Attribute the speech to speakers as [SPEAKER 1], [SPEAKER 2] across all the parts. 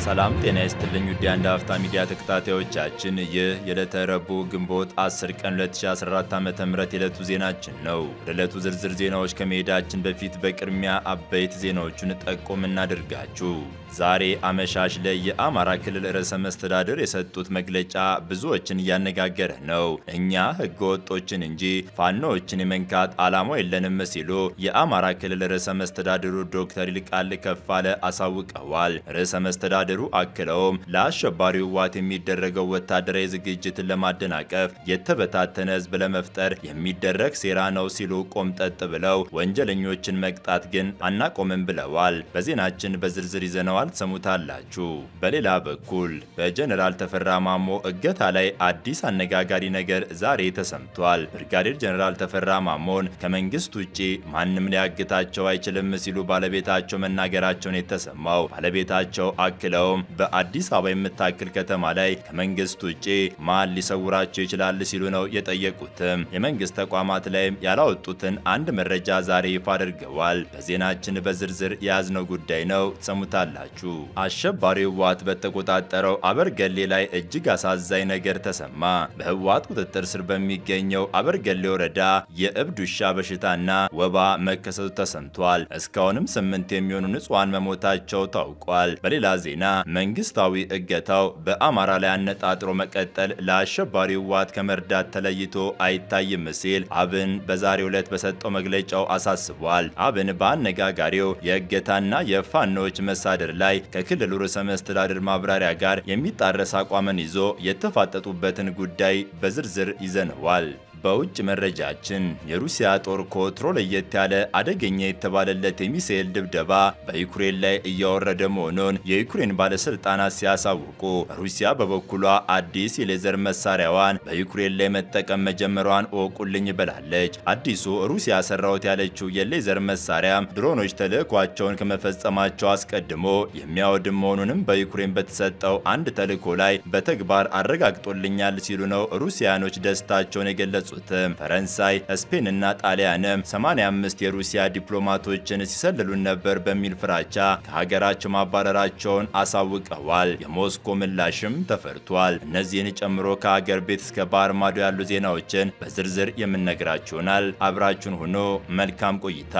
[SPEAKER 1] ሰላም ጤና ይስጥልኝ ውድ የአንድ አፍታ ሚዲያ ተከታታዮቻችን፣ ይህ የዕለተ ረቡዕ ግንቦት 10 ቀን 2014 ዓ.ም የዕለቱ ዜናችን ነው። ወደ ዕለቱ ዝርዝር ዜናዎች ከመሄዳችን በፊት በቅድሚያ አበይት ዜናዎቹን ጠቆም እናድርጋችሁ። ዛሬ አመሻሽ ላይ የአማራ ክልል ርዕሰ መስተዳድር የሰጡት መግለጫ ብዙዎችን እያነጋገረ ነው። እኛ ህገ ወጦችን እንጂ ፋኖዎችን የመንካት ዓላማው የለንም ሲሉ የአማራ ክልል ርዕሰ መስተዳድሩ ዶክተር ይልቃል ከፋለ አሳውቀዋል። ርዕሰ መስተዳድሩ አክለውም ለአሸባሪው ህወሓት የሚደረገው ወታደራዊ ዝግጅትን ለማደናቀፍ የተበታተነ ህዝብ ለመፍጠር የሚደረግ ሴራ ነው ሲሉ ቆምጠጥ ብለው ወንጀለኞችን መቅጣት ግን አናቆምም ብለዋል። በዜናችን በዝርዝር ይዘነዋል ትሰሙታላችሁ። በሌላ በኩል በጀኔራል ተፈራ ማሞ እገታ ላይ አዲስ አነጋጋሪ ነገር ዛሬ ተሰምቷል። ብርጋዴር ጀኔራል ተፈራ ማሞን ከመንግስት ውጪ ማንም ሊያግታቸው አይችልም ሲሉ ባለቤታቸው መናገራቸውን የተሰማው ባለቤታቸው አክለውም በአዲስ አበባ የምታክል ከተማ ላይ ከመንግስት ውጪ ማን ሊሰውራቸው ይችላል ሲሉ ነው የጠየቁትም። የመንግስት ተቋማት ላይም ያላወጡትን አንድ መረጃ ዛሬ ይፋ አድርገዋል። በዜናችን በዝርዝር የያዝነው ጉዳይ ነው ትሰሙታላችሁ። አሸባሪው ህወሓት በተቆጣጠረው አበርገሌ ላይ እጅግ አሳዛኝ ነገር ተሰማ። በህወሓት ቁጥጥር ስር በሚገኘው አበርገሌ ወረዳ የእብድ ውሻ በሽታና ወባ መከሰቱ ተሰምቷል። እስካሁንም ስምንት የሚሆኑ ንጹሐን መሞታቸው ታውቋል። በሌላ ዜና መንግስታዊ እገታው በአማራ ላይ አነጣጥሮ መቀጠል ለአሸባሪው ህወሓት ከመርዳት ተለይቶ አይታይም ሲል አብን በዛሬው ዕለት በሰጠው መግለጫው አሳስቧል። አብን በአነጋጋሪው የእገታና የፋኖዎች መሳደር ላይ ከክልሉ ርዕሰ መስተዳድር ማብራሪያ ጋር የሚጣረስ አቋምን ይዞ የተፋጠጡበትን ጉዳይ በዝርዝር ይዘነዋል። በውጭ መረጃችን የሩሲያ ጦር ከወትሮ ለየት ያለ አደገኛ የተባለለት የሚሳኤል ድብደባ በዩክሬን ላይ እያወረደ መሆኑን የዩክሬን ባለስልጣናት ሲያሳውቁ፣ ሩሲያ በበኩሏ አዲስ የሌዘር መሳሪያዋን በዩክሬን ላይ መጠቀም መጀመሯን እወቁልኝ ብላለች። አዲሱ ሩሲያ ሰራሁት ያለችው የሌዘር መሳሪያ ድሮኖች ተልዕኳቸውን ከመፈጸማቸው አስቀድሞ የሚያወድም መሆኑንም በዩክሬን በተሰጠው አንድ ተልዕኮ ላይ በተግባር አረጋግጦልኛል ሲሉ ነው ሩሲያኖች ደስታቸውን የገለጹ ፈረንሳይ፣ ስፔን እና ጣሊያንም 85 የሩሲያ ዲፕሎማቶችን ሲሰልሉን ነበር በሚል ፍራቻ ከሀገራቸው ማባረራቸውን አሳውቀዋል። የሞስኮ ምላሽም ተፈርቷል። እነዚህን ጨምሮ ከሀገር ቤት እስከ ባህር ማዶ ያሉ ዜናዎችን በዝርዝር የምነግራችሁናል። አብራችሁን ሆኖ መልካም ቆይታ።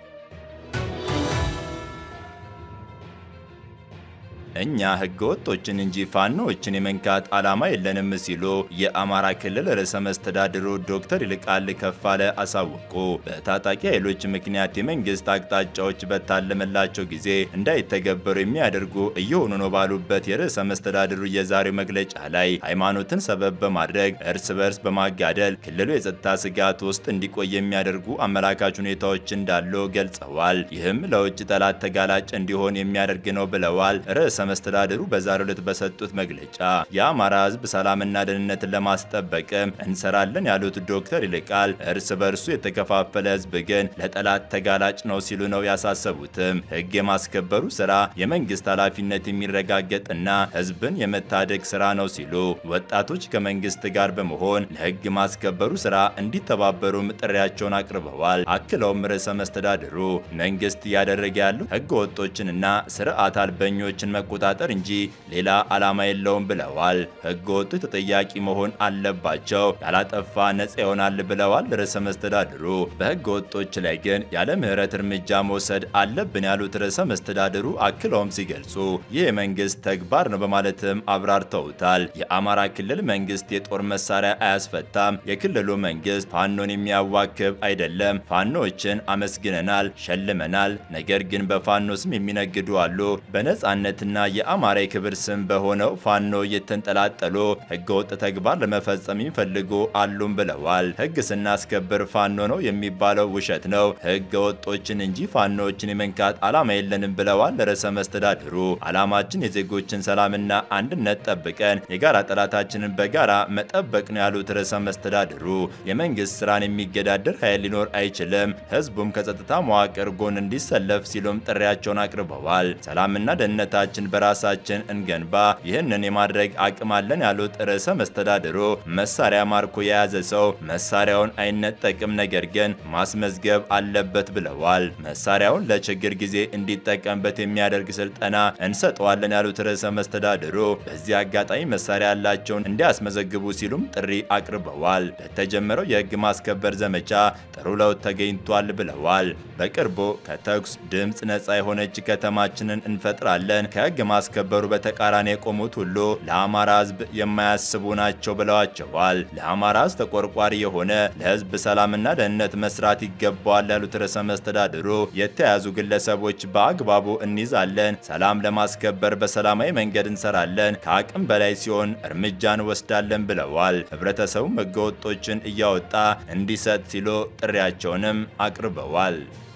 [SPEAKER 1] እኛ ህገ ወጦችን እንጂ ፋኖዎችን የመንካት ዓላማ የለንም ሲሉ የአማራ ክልል ርዕሰ መስተዳድሩ ዶክተር ይልቃል ከፋለ አሳወቁ። በታጣቂ ኃይሎች ምክንያት የመንግስት አቅጣጫዎች በታለመላቸው ጊዜ እንዳይተገበሩ የሚያደርጉ እየሆኑ ነው ባሉበት የርዕሰ መስተዳድሩ የዛሬው መግለጫ ላይ ሃይማኖትን ሰበብ በማድረግ እርስ በርስ በማጋደል ክልሉ የጸጥታ ስጋት ውስጥ እንዲቆይ የሚያደርጉ አመላካች ሁኔታዎች እንዳሉ ገልጸዋል። ይህም ለውጭ ጠላት ተጋላጭ እንዲሆን የሚያደርግ ነው ብለዋል። ርዕሰ መስተዳድሩ በዛሬው ዕለት በሰጡት መግለጫ የአማራ ህዝብ ሰላምና ደህንነትን ለማስጠበቅም እንሰራለን ያሉት ዶክተር ይልቃል እርስ በርሱ የተከፋፈለ ህዝብ ግን ለጠላት ተጋላጭ ነው ሲሉ ነው ያሳሰቡትም። ህግ የማስከበሩ ስራ የመንግስት ኃላፊነት የሚረጋገጥና ህዝብን የመታደግ ስራ ነው ሲሉ ወጣቶች ከመንግስት ጋር በመሆን ለህግ ማስከበሩ ስራ እንዲተባበሩም ጥሪያቸውን አቅርበዋል። አክለውም ርዕሰ መስተዳድሩ መንግስት እያደረገ ያለው ህገ ወጦችንና ስርዓት አልበኞችን መቆጣጠር እንጂ ሌላ ዓላማ የለውም ብለዋል። ህገ ወጦች ተጠያቂ መሆን አለባቸው፣ ያላጠፋ ነጻ ይሆናል ብለዋል ርዕሰ መስተዳድሩ። በህገ ወጦች ላይ ግን ያለ ምህረት እርምጃ መውሰድ አለብን ያሉት ርዕሰ መስተዳድሩ አክለውም ሲገልጹ ይህ የመንግስት ተግባር ነው በማለትም አብራርተውታል። የአማራ ክልል መንግስት የጦር መሳሪያ አያስፈታም፣ የክልሉ መንግስት ፋኖን የሚያዋክብ አይደለም። ፋኖችን አመስግነናል፣ ሸልመናል። ነገር ግን በፋኖ ስም የሚነግዱ አሉ። በነጻነትና የአማራ የክብር ስም በሆነው ፋኖ እየተንጠላጠሉ ህገወጥ ተግባር ለመፈጸም የሚፈልጉ አሉም ብለዋል። ህግ ስናስከብር ፋኖ ነው የሚባለው ውሸት ነው። ህገ ወጦችን እንጂ ፋኖዎችን የመንካት ዓላማ የለንም ብለዋል ርዕሰ መስተዳድሩ። ዓላማችን የዜጎችን ሰላምና አንድነት ጠብቀን የጋራ ጠላታችንን በጋራ መጠበቅ ነው ያሉት ርዕሰ መስተዳድሩ የመንግስት ስራን የሚገዳደር ኃይል ሊኖር አይችልም፣ ህዝቡም ከጸጥታ መዋቅር ጎን እንዲሰለፍ ሲሉም ጥሪያቸውን አቅርበዋል። ሰላምና ደህንነታችን በራሳችን እንገንባ፣ ይህንን የማድረግ አቅም አለን ያሉት ርዕሰ መስተዳድሩ መሳሪያ ማርኮ የያዘ ሰው መሳሪያውን አይነጠቅም፣ ነገር ግን ማስመዝገብ አለበት ብለዋል። መሳሪያውን ለችግር ጊዜ እንዲጠቀምበት የሚያደርግ ስልጠና እንሰጠዋለን ያሉት ርዕሰ መስተዳድሩ በዚህ አጋጣሚ መሳሪያ ያላቸውን እንዲያስመዘግቡ ሲሉም ጥሪ አቅርበዋል። ለተጀመረው የህግ ማስከበር ዘመቻ ጥሩ ለውጥ ተገኝቷል ብለዋል። በቅርቡ ከተኩስ ድምፅ ነፃ የሆነች ከተማችንን እንፈጥራለን፣ ከህግ ማስከበሩ በተቃራኒ የቆሙት ሁሉ ለአማራ ህዝብ የማያስቡ ናቸው ብለዋቸዋል። ለአማራ ህዝብ ተቆርቋሪ የሆነ ለህዝብ ሰላምና ደህንነት መስራት ይገባዋል ያሉት ርዕሰ መስተዳድሩ የተያዙ ግለሰቦች በአግባቡ እንይዛለን፣ ሰላም ለማስከበር በሰላማዊ መንገድ እንሰራለን፣ ከአቅም በላይ ሲሆን እርምጃ እንወስዳለን ብለዋል። ህብረተሰቡ ህገወጦችን እያወጣ እንዲሰጥ ሲሉ ጥሪያቸውንም አቅርበዋል።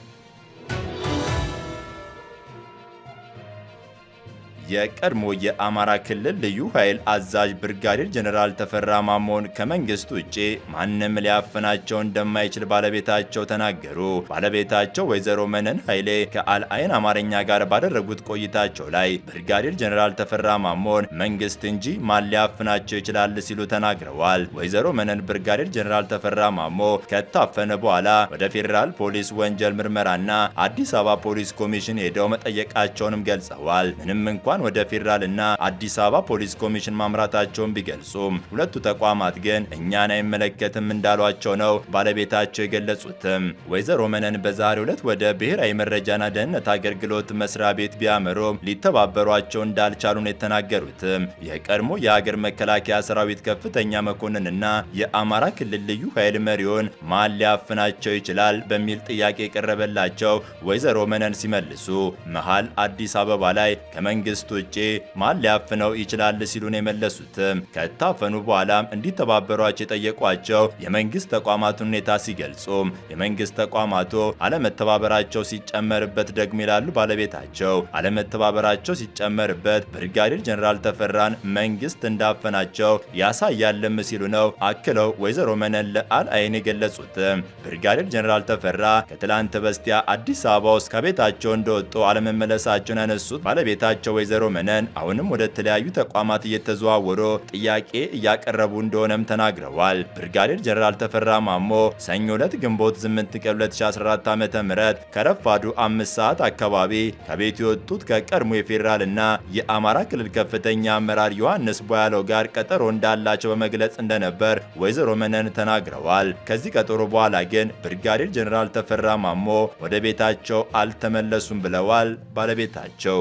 [SPEAKER 1] የቀድሞ የአማራ ክልል ልዩ ኃይል አዛዥ ብርጋዴር ጀኔራል ተፈራ ማሞን ከመንግስት ውጭ ማንም ሊያፍናቸው እንደማይችል ባለቤታቸው ተናገሩ። ባለቤታቸው ወይዘሮ መነን ኃይሌ ከአልአይን አማርኛ ጋር ባደረጉት ቆይታቸው ላይ ብርጋዴር ጀኔራል ተፈራ ማሞን መንግስት እንጂ ማን ሊያፍናቸው ይችላል ሲሉ ተናግረዋል። ወይዘሮ መነን ብርጋዴር ጀኔራል ተፈራ ማሞ ከታፈነ በኋላ ወደ ፌዴራል ፖሊስ ወንጀል ምርመራና አዲስ አበባ ፖሊስ ኮሚሽን ሄደው መጠየቃቸውንም ገልጸዋል። ምንም እንኳን ወደ ፌዴራል እና አዲስ አበባ ፖሊስ ኮሚሽን ማምራታቸውን ቢገልጹም ሁለቱ ተቋማት ግን እኛን አይመለከትም እንዳሏቸው ነው ባለቤታቸው የገለጹትም። ወይዘሮ መነን በዛሬው ዕለት ወደ ብሔራዊ መረጃና ደህንነት አገልግሎት መስሪያ ቤት ቢያመሩም ሊተባበሯቸው እንዳልቻሉ ነው የተናገሩትም። የቀድሞ የሀገር መከላከያ ሰራዊት ከፍተኛ መኮንንና የአማራ ክልል ልዩ ኃይል መሪውን ማን ሊያፍናቸው ይችላል በሚል ጥያቄ የቀረበላቸው ወይዘሮ መነን ሲመልሱ መሃል አዲስ አበባ ላይ ከመንግስት ውጭ ማን ሊያፍነው ይችላል ሲሉ ነው የመለሱትም። ከታፈኑ በኋላም እንዲተባበሯቸው የጠየቋቸው የመንግስት ተቋማቱን ሁኔታ ሲገልጹም የመንግስት ተቋማቱ አለመተባበራቸው ሲጨመርበት ደግሞ ይላሉ ባለቤታቸው አለመተባበራቸው ሲጨመርበት ብርጋዴር ጀኔራል ተፈራን መንግስት እንዳፈናቸው ያሳያልም ሲሉ ነው አክለው ወይዘሮ መነን ለአልአይን የገለጹትም። ብርጋዴር ጀኔራል ተፈራ ከትላንት በስቲያ አዲስ አበባ ውስጥ ከቤታቸው እንደወጡ አለመመለሳቸውን ያነሱት ባለቤታቸው ወይዘሮ መነን አሁንም ወደ ተለያዩ ተቋማት እየተዘዋወሩ ጥያቄ እያቀረቡ እንደሆነም ተናግረዋል። ብርጋዴር ጀነራል ተፈራ ማሞ ሰኞ ዕለት ግንቦት 8 ቀን 2014 ዓ.ም ከረፋዱ አምስት ሰዓት አካባቢ ከቤት የወጡት ከቀድሞ የፌዴራል እና የአማራ ክልል ከፍተኛ አመራር ዮሐንስ ቦያለው ጋር ቀጠሮ እንዳላቸው በመግለጽ እንደነበር ወይዘሮ መነን ተናግረዋል። ከዚህ ቀጠሮ በኋላ ግን ብርጋዴር ጀነራል ተፈራ ማሞ ወደ ቤታቸው አልተመለሱም ብለዋል ባለቤታቸው።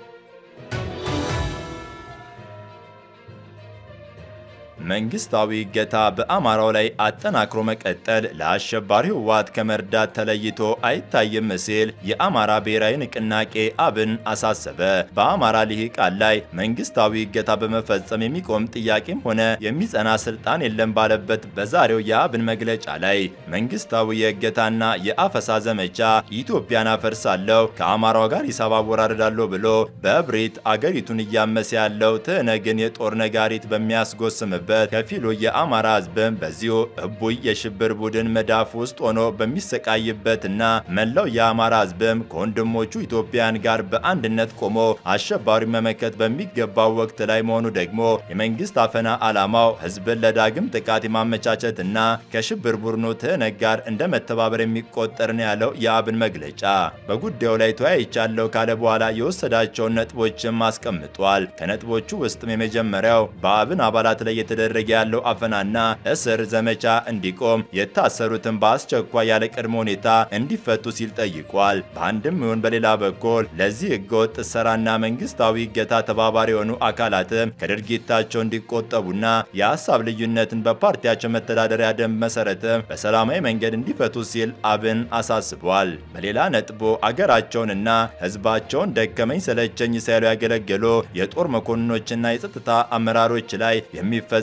[SPEAKER 1] መንግስታዊ እገታ በአማራው ላይ አጠናክሮ መቀጠል ለአሸባሪ ህወሓት ከመርዳት ተለይቶ አይታይም ሲል የአማራ ብሔራዊ ንቅናቄ አብን አሳሰበ። በአማራ ልሂቃን ላይ መንግስታዊ እገታ በመፈጸም የሚቆም ጥያቄም ሆነ የሚጸና ስልጣን የለም ባለበት በዛሬው የአብን መግለጫ ላይ መንግስታዊ የእገታና የአፈሳ ዘመቻ ኢትዮጵያን አፈርሳለሁ ከአማራው ጋር ሂሳብ አወራርዳለሁ ብሎ በእብሪት አገሪቱን እያመሰ ያለው ትህነግን የጦር ነጋሪት በሚያስጎስምበት ከፊሉ የአማራ ህዝብም በዚሁ እቡይ የሽብር ቡድን መዳፍ ውስጥ ሆኖ በሚሰቃይበትና መላው የአማራ ህዝብም ከወንድሞቹ ኢትዮጵያን ጋር በአንድነት ቆሞ አሸባሪ መመከት በሚገባው ወቅት ላይ መሆኑ ደግሞ የመንግስት አፈና ዓላማው ህዝብን ለዳግም ጥቃት የማመቻቸትና ከሽብር ቡድኑ ትህነግ ጋር እንደ መተባበር የሚቆጠር ነው ያለው የአብን መግለጫ በጉዳዩ ላይ ተወያይቻለሁ ካለ በኋላ የወሰዳቸውን ነጥቦችም አስቀምጧል። ከነጥቦቹ ውስጥም የመጀመሪያው በአብን አባላት ላይ የተደረገ ያለው አፈናና እስር ዘመቻ እንዲቆም፣ የታሰሩትን በአስቸኳይ ያለ ቅድመ ሁኔታ እንዲፈቱ ሲል ጠይቋል። በአንድም ይሁን በሌላ በኩል ለዚህ ህገወጥ ስራና መንግስታዊ እገታ ተባባሪ የሆኑ አካላትም ከድርጊታቸው እንዲቆጠቡና የሀሳብ ልዩነትን በፓርቲያቸው መተዳደሪያ ደንብ መሰረትም በሰላማዊ መንገድ እንዲፈቱ ሲል አብን አሳስቧል። በሌላ ነጥቦ አገራቸውንና ህዝባቸውን ደከመኝ ሰለቸኝ ሳይሉ ያገለገሉ የጦር መኮንኖችና የጸጥታ አመራሮች ላይ የሚፈ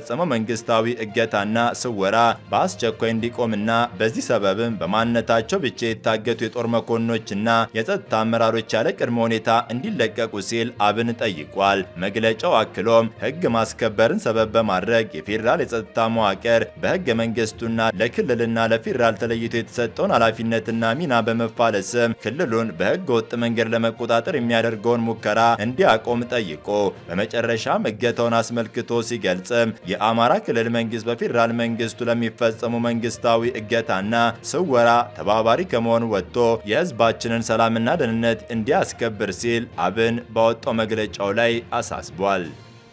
[SPEAKER 1] የሚፈጸመው መንግስታዊ እገታና ስወራ በአስቸኳይ እንዲቆምና በዚህ ሰበብም በማንነታቸው ብቻ የታገቱ የጦር መኮንኖችና የጸጥታ አመራሮች ያለ ቅድመ ሁኔታ እንዲለቀቁ ሲል አብን ጠይቋል። መግለጫው አክሎም ህግ ማስከበርን ሰበብ በማድረግ የፌዴራል የጸጥታ መዋቅር በህገ መንግስቱና ለክልልና ለፌዴራል ተለይቶ የተሰጠውን ኃላፊነትና ሚና በመፋለስም ክልሉን በህገ ወጥ መንገድ ለመቆጣጠር የሚያደርገውን ሙከራ እንዲያቆም ጠይቆ በመጨረሻም እገታውን አስመልክቶ ሲገልጽም የአማራ ክልል መንግስት በፌዴራል መንግስቱ ለሚፈጸሙ መንግስታዊ እገታና ስወራ ተባባሪ ከመሆኑ ወጥቶ የህዝባችንን ሰላምና ደህንነት እንዲያስከብር ሲል አብን ባወጣው መግለጫው ላይ አሳስቧል።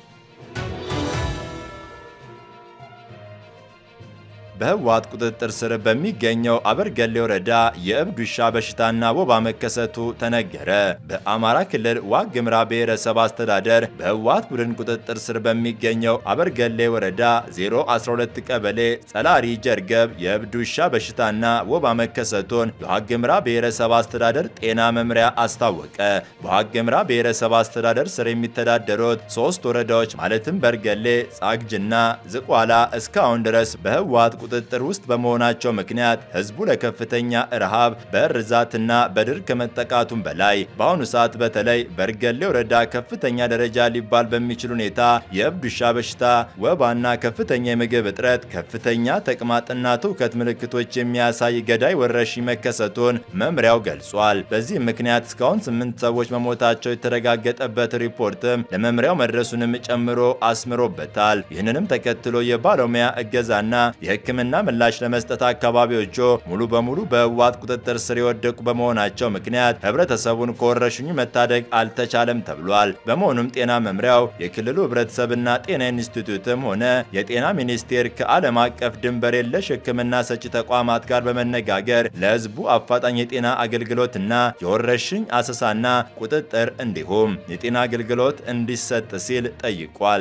[SPEAKER 1] በህወሓት ቁጥጥር ስር በሚገኘው አበርገሌ ወረዳ የእብድ ውሻ በሽታና ወባ መከሰቱ ተነገረ። በአማራ ክልል ዋግ ኽምራ ብሔረሰብ አስተዳደር በህወሓት ቡድን ቁጥጥር ስር በሚገኘው አበርገሌ ወረዳ 012 ቀበሌ ጸላሪ ጀርገብ የእብድ ውሻ በሽታና ወባ መከሰቱን የዋግ ኽምራ ብሔረሰብ አስተዳደር ጤና መምሪያ አስታወቀ። በዋግ ኽምራ ብሔረሰብ አስተዳደር ስር የሚተዳደሩት ሶስት ወረዳዎች ማለትም በርገሌ፣ ጻግጅና ዝቋላ እስካሁን ድረስ በህወሓት ቁጥጥር ውስጥ በመሆናቸው ምክንያት ህዝቡ ለከፍተኛ ረሃብ በእርዛትና በድርቅ ከመጠቃቱም በላይ በአሁኑ ሰዓት በተለይ በርገሌ ወረዳ ከፍተኛ ደረጃ ሊባል በሚችል ሁኔታ የእብድ ውሻ በሽታ፣ ወባና ከፍተኛ የምግብ እጥረት፣ ከፍተኛ ተቅማጥና ትውከት ምልክቶች የሚያሳይ ገዳይ ወረርሽኝ መከሰቱን መምሪያው ገልጿል። በዚህም ምክንያት እስካሁን ስምንት ሰዎች መሞታቸው የተረጋገጠበት ሪፖርትም ለመምሪያው መድረሱንም ጨምሮ አስምሮበታል። ይህንንም ተከትሎ የባለሙያ እገዛና የህክምና ምላሽ ለመስጠት አካባቢዎቹ ሙሉ በሙሉ በህወሓት ቁጥጥር ስር የወደቁ በመሆናቸው ምክንያት ህብረተሰቡን ከወረርሽኙ መታደግ አልተቻለም ተብሏል። በመሆኑም ጤና መምሪያው የክልሉ ህብረተሰብና ጤና ኢንስቲትዩትም ሆነ የጤና ሚኒስቴር ከዓለም አቀፍ ድንበር የለሽ ህክምና ሰጪ ተቋማት ጋር በመነጋገር ለህዝቡ አፋጣኝ የጤና አገልግሎትና የወረርሽኝ አሰሳና ቁጥጥር እንዲሁም የጤና አገልግሎት እንዲሰጥ ሲል ጠይቋል።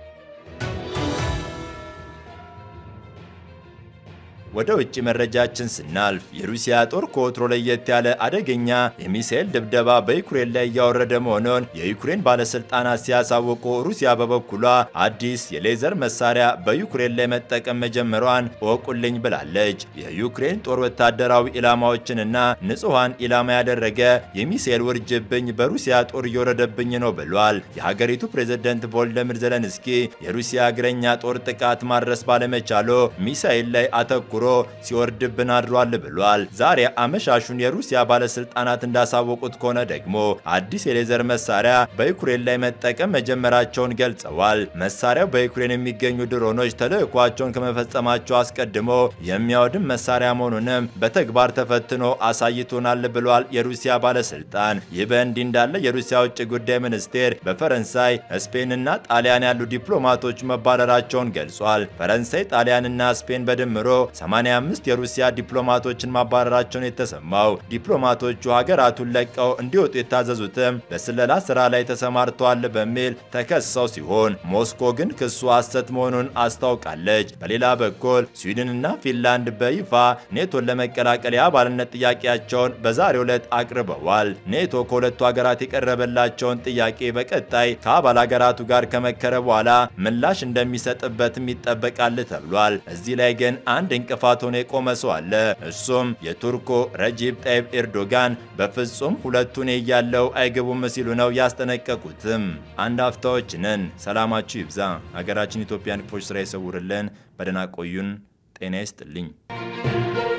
[SPEAKER 1] ወደ ውጭ መረጃችን ስናልፍ የሩሲያ ጦር ከወትሮ ለየት ያለ አደገኛ የሚሳኤል ድብደባ በዩክሬን ላይ እያወረደ መሆኑን የዩክሬን ባለስልጣናት ሲያሳውቁ፣ ሩሲያ በበኩሏ አዲስ የሌዘር መሳሪያ በዩክሬን ላይ መጠቀም መጀመሯን እወቁልኝ ብላለች። የዩክሬን ጦር ወታደራዊ ኢላማዎችንና ንጹሐን ኢላማ ያደረገ የሚሳኤል ውርጅብኝ በሩሲያ ጦር እየወረደብኝ ነው ብሏል። የሀገሪቱ ፕሬዝደንት ቮልደሚር ዘለንስኪ የሩሲያ እግረኛ ጦር ጥቃት ማድረስ ባለመቻሉ ሚሳኤል ላይ አተኩሮ ሲወርድብን አድሯል ብሏል። ዛሬ አመሻሹን የሩሲያ ባለስልጣናት እንዳሳወቁት ከሆነ ደግሞ አዲስ የሌዘር መሳሪያ በዩክሬን ላይ መጠቀም መጀመራቸውን ገልጸዋል። መሳሪያው በዩክሬን የሚገኙ ድሮኖች ተልዕኳቸውን ከመፈጸማቸው አስቀድሞ የሚያወድም መሳሪያ መሆኑንም በተግባር ተፈትኖ አሳይቶናል ብሏል የሩሲያ ባለስልጣን። ይህ በእንዲህ እንዳለ የሩሲያ ውጭ ጉዳይ ሚኒስቴር በፈረንሳይ ስፔንና ጣሊያን ያሉ ዲፕሎማቶች መባረራቸውን ገልጿል። ፈረንሳይ፣ ጣሊያንና ስፔን በድምሮ 85 የሩሲያ ዲፕሎማቶችን ማባረራቸውን የተሰማው ዲፕሎማቶቹ ሀገራቱን ለቀው እንዲወጡ የታዘዙትም በስለላ ስራ ላይ ተሰማርተዋል በሚል ተከሰው ሲሆን ሞስኮ ግን ክሱ ሐሰት መሆኑን አስታውቃለች። በሌላ በኩል ስዊድንና ፊንላንድ በይፋ ኔቶን ለመቀላቀል የአባልነት ጥያቄያቸውን በዛሬው ዕለት አቅርበዋል። ኔቶ ከሁለቱ ሀገራት የቀረበላቸውን ጥያቄ በቀጣይ ከአባል ሀገራቱ ጋር ከመከረ በኋላ ምላሽ እንደሚሰጥበትም ይጠበቃል ተብሏል። እዚህ ላይ ግን አንድ እንቅፋት ሆኖ የቆመ ሰው አለ። እሱም የቱርኩ ረጂብ ጣይብ ኤርዶጋን በፍጹም ሁለቱን እያለው አይገቡም ሲሉ ነው ያስጠነቀቁትም። አንድ አፍታዎች ነን። ሰላማችሁ ይብዛ። ሀገራችን ኢትዮጵያን ክፎች ስራ ይሰውርልን። በደህና ቆዩን። ጤና ይስጥልኝ።